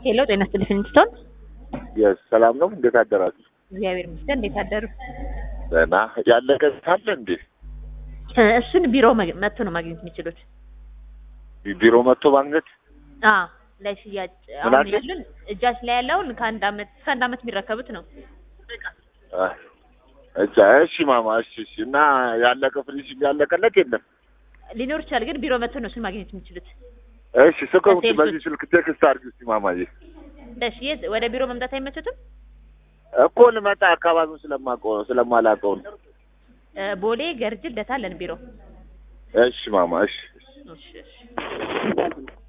ሄሎ ጤና ይስጥልኝ ፊንስቶን። የስ ሰላም ነው። እንዴት አደራችሁ? እግዚአብሔር ይመስገን። እንዴት አደሩ? ደህና። ያለቀ አለ እንዴ? እ እሱን ቢሮ መግ- መጥቶ ነው ማግኘት የሚችሉት። ቢሮ መጥቶ ማግኘት አ ለሽያጭ ምን አሁን አልሽኝ? ያሉን እጃችን ላይ ያለውን ከአንድ አመት እስከ አንድ አመት የሚረከቡት ነው። አ፣ እቻ እሺ ማማ እሺ እሺ። እና ያለቀ ፍሪጅ ያለቀለት የለም? ሊኖር ይችላል፣ ግን ቢሮ መጥቶ ነው እሱን ማግኘት የሚችሉት። እሺ ስልኩን ለሴልሶች- በዚህ ስልክ ቴክስት አድርጊ እስኪ ማማዬ። እሺ የት ወደ ቢሮ መምጣት አይመችትም? እኮ ልመጣ አካባቢውን ስለማውቀው ስለማላውቀው ነው። እ ቦሌ ገርጅ ልደታ አለን ቢሮ። እሺ ማማ እሺ እሺ። እሺ እሺ